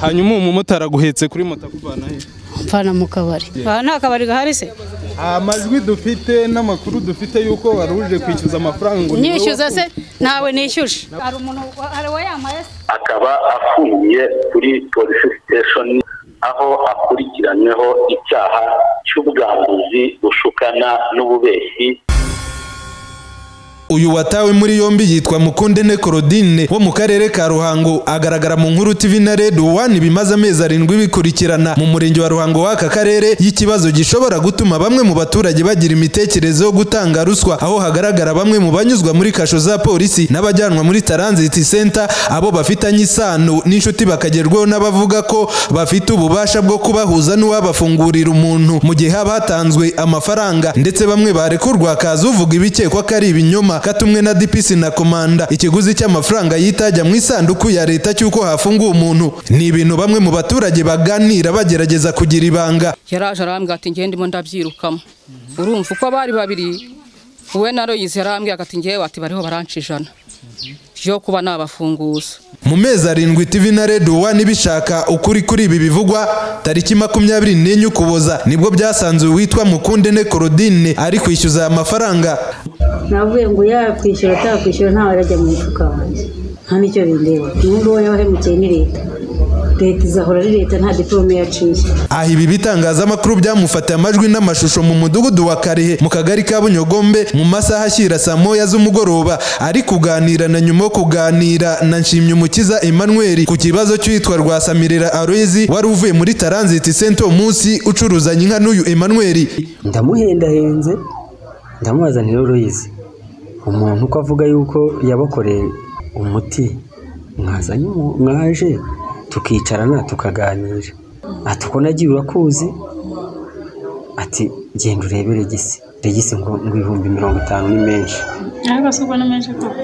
hanyuma uwo mumotari aguhetse kuri moto akuvana he mvana mu kabari aha nta kabari gahari se amajwi dufite n'amakuru dufite yuko wari uje kwishyuza amafaranga ngo ni wowe nyishyuza se nawe nishyuje hari umuntu hari uwayamaye se akaba afungiye kuri polisi siteshoni aho akurikiranyweho icyaha cy'ubwambuzi bushukana n'ububeshyi uyu watawe muri yombi yitwa mukundene korodine wo mu karere ka ruhango agaragara mu nkuru tv na red one bimaze amezi arindwi bikurikirana mu murenge wa ruhango w'aka karere y'ikibazo gishobora gutuma bamwe mu baturage bagira imitekerereze yo gutanga ruswa aho hagaragara bamwe mu banyuzwa muri kasho za polisi n'abajyanwa muri transit center abo bafitanye isano n'inshuti bakagerwaho n'abavuga ko bafite ububasha bwo kubahuza n'uwabafungurira umuntu mu gihe haba hatanzwe amafaranga ndetse bamwe barekurwa hakaza uvuga ibikekwa ko ari ibinyoma katumwe na DPC na komanda ikiguzi cy'amafaranga yitajya mu isanduku ya leta cy'uko hafunguye umuntu ni ibintu bamwe mu baturage baganira bagerageza kugira ibanga yaraje arambwira ati ngewe ndimo ndabyirukamo urumva uko bari babiri wowe na royizi yarambwira ati ngewe ati bariho barancijana yo kuba nabafunguza mu mezi arindwi TV na Red One bishaka ukuri kuri ibi bivugwa tariki makumyabiri n'enye ukuboza nibwo byasanzwe witwa Mukundene Claudine ari kwishyuza aya mafaranga navuye ngo yakwishyura atakwishyura ntawe arajya mu mufuka wanjye nta n'icyo bindeba ubu ngubu yabahemukeye ni leta leta izahora ari leta nta diporome yaciye aha ibi bitangazamakuru byamufatiye amajwi n'amashusho mu mudugudu wa karehe mu kagari ka bunyogombe mu masaha ashyira saa moya z'umugoroba ari kuganira na nyuma yo kuganira na nshimyumukiza emmanuel ku kibazo cy'uwitwa rwasamirira aroyezi wari uvuye muri taranziti senta uwo munsi ucuruzanya inka n'uyu emmanuel ndamuhendahenze ndamubaza ntiruruyizi umuntu uko avuga yuko yabakoreye umuti mwazanye umu- mwaje tukicarana tukaganira ati uko nagiye urakuzi ati genda urebe regisi regisi ngo ngo ibihumbi mirongo itanu ni menshi ariko si ubwo ni menshi koko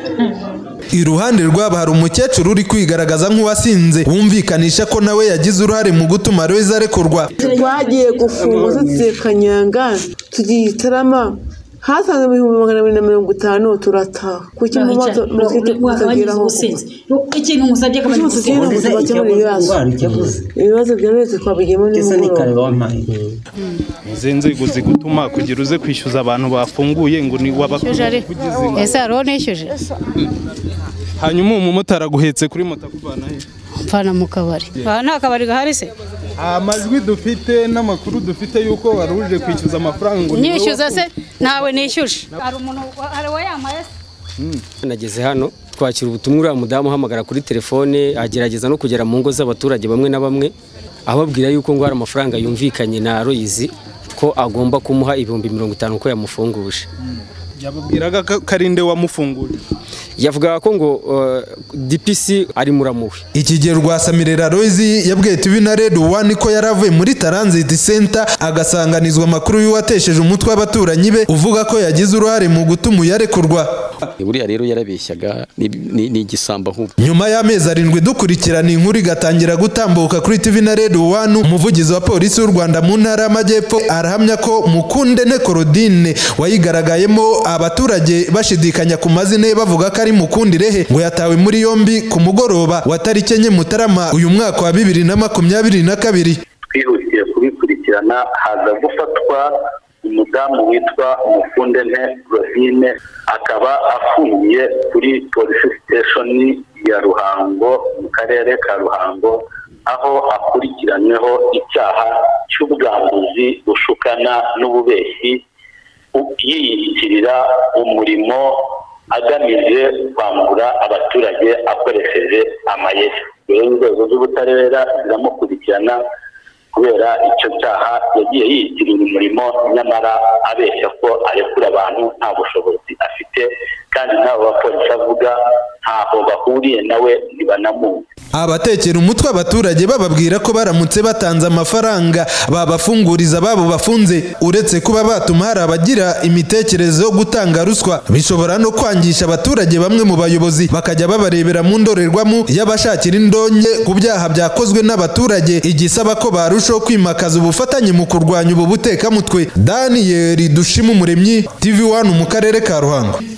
iruhande rwabo hari umukecuru uri kwigaragaza nk'uwasinze wumvikanisha ko nawe yagize uruhare mu gutuma aroyezi arekurwa twagiye gufunga tugiye kanyanga tugiye itarama hasanze ibihumbi magana abiri na mirongo itanu turataha kuki mu maso muratwite kutageraho ikintu musabye akabari gusiga ibibazo bya leta twabigiyemo nimugoroba izi nzego zigutuma kugira uze kwishyuza abantu bafunguye ngo ni wabakugize ese hari uwo nishyuje hanyuma uwo mumotari aguhetse kuri moto akuvana he mvana mu kabari aha nta kabari gahari se amajwi dufite n'amakuru dufite yuko wari uje kwishyuza amafaranga ngo ni wowe nyishyuza se nawe nishyuje hari umuntu hari uwayamaye se nageze hano twakira ubutumwa uriya mudamu uhamagara kuri telefone agerageza no kugera mu ngo z'abaturage bamwe na bamwe ababwira yuko ngo hari amafaranga yumvikanye na royizi ko agomba kumuha ibihumbi mirongo itanu ko yamufunguje yababwiraga ko ko ari nde wamufungurira yavugaga ko ngo eh, dpc ari muramuwe ikigero rwasamirira rozi yabwiye tv na red one ko yari avuye muri taranziti senta agasanganizwa amakuru y'uwatesheje umutwe w'abaturanyi be uvuga ko yagize uruhare mu gutuma uyarekurwa buriya rero yarabeshyaga ni- ni ni igisambo nk'ubu nyuma y'amezi arindwi dukurikirana inkuru igatangira gutambuka kuri tv na red one umuvugizi wa polisi y'u rwanda mu ntara y'amajyepfo arahamya ko mukundene korodine wayigaragayemo abaturage bashidikanya ku mazina ye bavuga ko ari mukundirehe ngo yatawe muri yombi ku mugoroba wa tariki enye mutarama uyu mwaka wa bibiri na makumyabiri na kabiri twihutiye kubikurikirana haza gufatwa umudamu witwa mukundente rosine akaba afungiye kuri polisi siteshoni ya ruhango mu karere ka ruhango aho akurikiranyweho icyaha cy'ubwambuzi bushukana n'ububeshyi u- yiyitirira umurimo agamije kwambura abaturage akoresheje amayeri rero inzego z'ubutabera ziramukurikirana kubera icyo cyaha yagiye yiyitirira umurimo nyamara abeshya ko arekura abantu nta bushobozi afite kandi n'abo bapolisi avuga ntaho bahuriye nawe ntibanamuzi abatekera umutwe abaturage bababwira ko baramutse batanze amafaranga babafunguriza ababo bafunze uretse kuba batuma hari abagira imitekerereze yo gutanga ruswa bishobora no kwangisha abaturage bamwe mu bayobozi bakajya babarebera mu ndorerwamo y'abashakira indonke ku byaha byakozwe n'abaturage igisaba ko barushaho kwimakaza ubufatanye mu kurwanya ubu butekamutwe daniyeli dushima umuremyi tv wani mu karere ka ruhango